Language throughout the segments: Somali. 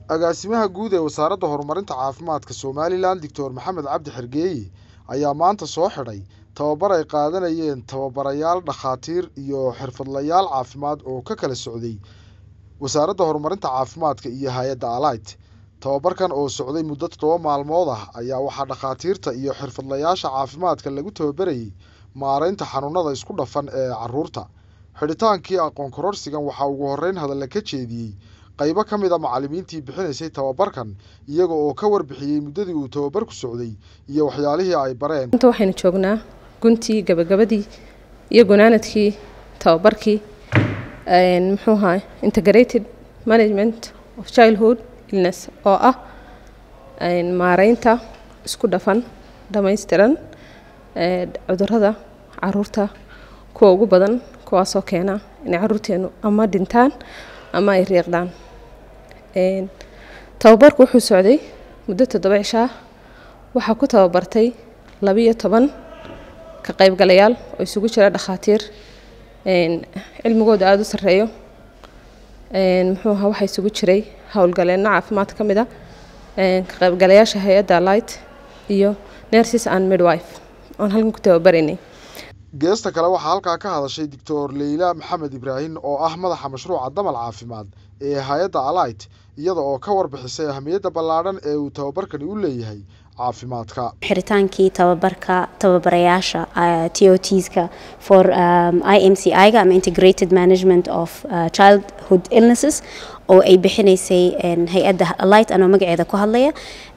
agaasimaha guud ee wasaaradda horumarinta caafimaadka somalilan doctor maxamed cabdi xergeeye ayaa maanta soo xidhay tababar ay qaadanayeen tababarayaal dhakhaatiir iyo xirfadlayaal caafimaad oo ka kala socday wasaaradda horumarinta caafimaadka iyo hay-adda alight tababarkan oo socday muddo toddoba maalmood ah ayaa waxaa dhakhaatiirta iyo xirfadlayaasha caafimaadka lagu tababarayay maaraynta xanuunada isku dhafan ee caruurta xidhitaankii aqoon kororsigan waxaa ugu horreyn hadalla ka jeediyey qaybo ka mid a macallimiintii bixinaysay tababarkan iyaga oo ka warbixiyey muddadii uu tababarku socday iyo waxyaalihii ay bareen inta waxaynu joognaa guntii gabagabadii iyo gunaanadkii tababarkii muxuu ahaa integrated management of childhood illness oo ah maareynta isku dhafan dhammaystiran cudurada caruurta kuwa ugu badan kuwaasoo keena inay caruurteenu ama dhintaan ama ay riiqdaan tababarku wuxuu socday muddo toddoba cishaa waxaa ku tababartay labiyo toban ka qaybgalayaal oo isugu jira dhakhaatiir cilmigooda aada u sarreeyo muxuu ahaa waxaa isugu jiray howlgaleenno caafimaad ka mid a ka qaybgalayaasha hay-adda light iyo nurses and midwife oon halkan ku tababaraynay geesta kale waxaa halkaa ka hadashay doctor leyla maxamed ibraahim oo ah madaxa mashruuca damal caafimaad ee hay-adda alight iyada oo ka warbixisay ahamiyadda ballaadhan ee uu tababarkani u leeyahay caafimaadka xiritaankii tababarka tababarayaasha t o tska for i m c i ga ama integrated management of uh, childhood illnesses oo ay bixinaysay hay-adda alight anoo magaceeda ku hadlaya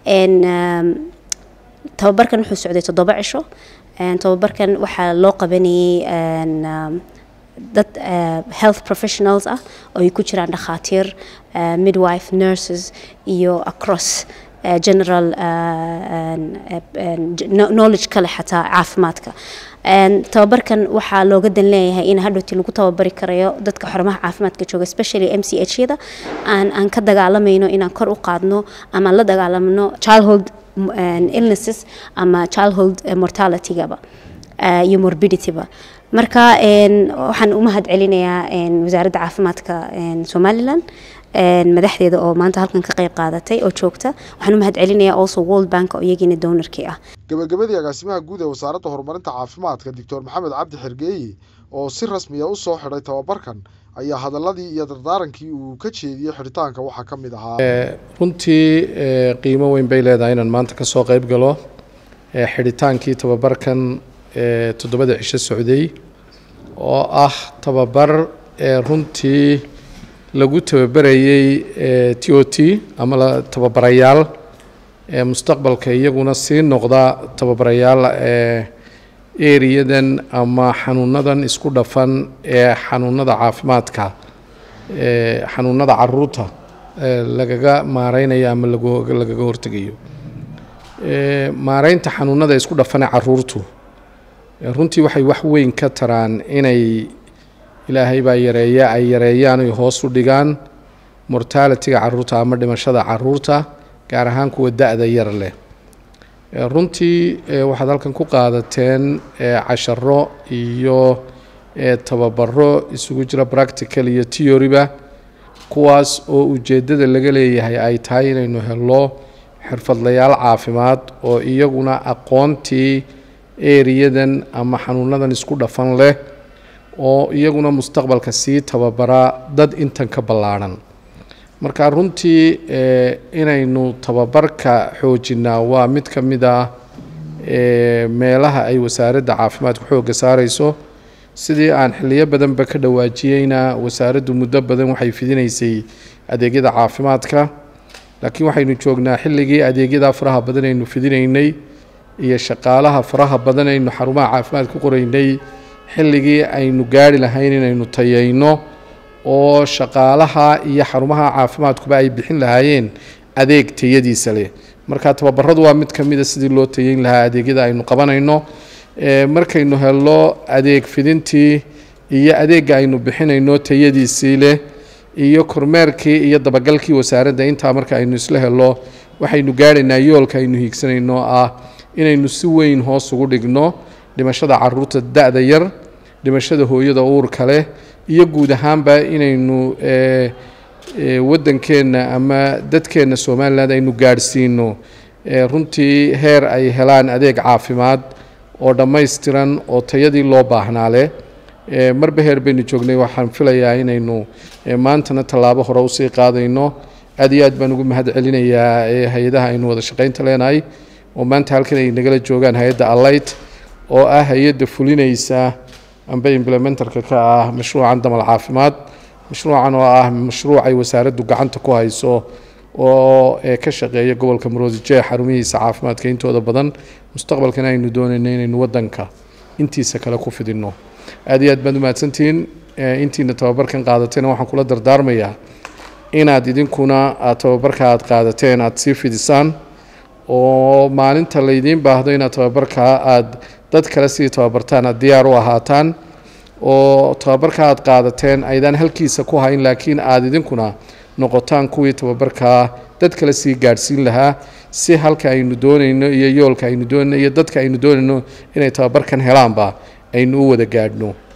tababarkan wuxuu socday toddoba cisho tababarkan waxaa loo qabanayay dad health professionals ah oo ay ku jiraan dhakhaatiir midwife nurses iyo across general knowledge kale xataa caafimaadka tababarkan waxaa looga dan leeyahay in hadhowti lagu tababari karayo dadka xarumaha caafimaadka jooga especially m c h yada aan aan ka dagaalamayno inaan kor u qaadno ama la dagaalamno childhood illnesses ama childhood mortalitygaba iyo morbidityba marka waxaan u mahad celinayaa wasaaradda caafimaadka somalilan madaxdeeda oo maanta halkan ka qayb qaadatay oo joogta waxaan u mahad celinayaa also world bank oo iyagiina downarkii ah gabagabadii agaasimaha guud ee wasaaradda horumarinta caafimaadka doctor maxamed cabdi xergeeye oo si rasmiya u soo xidhay tababarkan ayaa hadaladii iyo dardaarankii uu ka jeediyey xidhitaanka waxaa ka mid ahaa runtii qiimo weyn bay leedahay inaan maanta ka soo qayb galo xidhitaankii tababarkan toddobada cisho socday oo ah tababar runtii lagu tababarayey t o t ama tababarayaal mustaqbalka iyaguna sii noqda tababarayaal eriyadan ama xanuunadan isku dhafan ee xanuunada caafimaadka xanuunada caruurta lagaga maareynayo ama lagaga hortegayo maareynta xanuunada isku dhafan ee caruurtu runtii waxay wax weyn ka taraan inay ilaahay baa yareeya ay yareeyaan ay hoos u dhigaan mortalitiga caruurta ama dhimashada caruurta gaar ahaan kuwa da-da yar leh runtii waxaad halkan ku qaadateen casharo iyo tababaro isugu jira practical iyo theoryba kuwaas oo ujeeddada laga leeyahay ay tahay inaynu helo xirfadlayaal caafimaad oo iyaguna aqoontii eriyadan ama xanuunadan isku dhafan leh oo iyaguna mustaqbalka sii tababara dad intan ka ballaadhan marka runtii inaynu tababarka xoojinaa waa mid ka mid ah meelaha ay wasaaradda caafimaadku xoogga saarayso sidii aan xiliyo badanba ka dhawaajiyeyna wasaaraddu muddo badan waxay fidinaysay adeegyada caafimaadka laakiin waxaynu joognaa xilligii adeegyada faraha badan aynu fidinaynay iyo shaqaalaha faraha badan aynu xarumaha caafimaad ku qoraynay xilligii aynu gaari lahayn inaynu tayayno oo shaqaalaha iyo xarumaha caafimaadkuba ay bixin lahaayeen adeeg tayadiisa leh marka tababaradu waa mid ka mida sidii loo tayeyn lahaa adeegyada aynu qabanayno markaynu helno adeeg fidintii iyo adeegga aynu bixinayno tayadiisii leh iyo kormeerkii iyo dabagalkii wasaaradda intaa marka aynu isla helo waxaynu gaadhaynaa yoolka aynu hiigsanayno ah inaynu si weyn hoos ugu dhigno dhimashada caruurta da-da yar dhimashada hooyada uurka leh iyo guud ahaanba inaynu waddankeenna ama dadkeenna somalilan aynu gaadhsiino runtii heer ay helaan adeeg caafimaad oo dhammaystiran oo tayadii loo baahnaa leh marba heer baynu joognay waxaan filayaa inaynu maantana tallaabo hore usii qaadayno aad iyo aad baan ugu mahad celinayaa hay-adaha aynu wada shaqaynta leenahay oo maanta halkan ay nagala joogaan hay-adda alight oo ah hay-adda fulinaysa amba implementarka ka ah mashruucan damal caafimaad mashruucan oo ah mashruuc ay wasaaraddu gacanta ku hayso oo ka shaqeeya gobolka maroodijeex xarumihiisa caafimaadka intooda badan mustaqbalkana aynu doonayno inaynu waddanka intiisa kale ku fidinno aad iyo aad baad umahadsantihiin intiina tababarkan qaadatayna waxaan kula dardaarmayaa inaad idinkuna aad tababarka aad qaadateen aad sii fidisaan oo maalinta laydiin baahdo inaad tababarkaa aad dad kale sii tababartaan aad diyaar u ahaataan oo tababarka aad qaadateen aydaan halkiisa ku hayn laakiin aad idinkuna noqotaan kuwii tababarkaa dad kale sii gaadhsiin lahaa si halka aynu doonayno iyo yoolka aynu doonayno iyo dadka aynu doonayno inay tababarkan helaanba aynu u wada gaadhno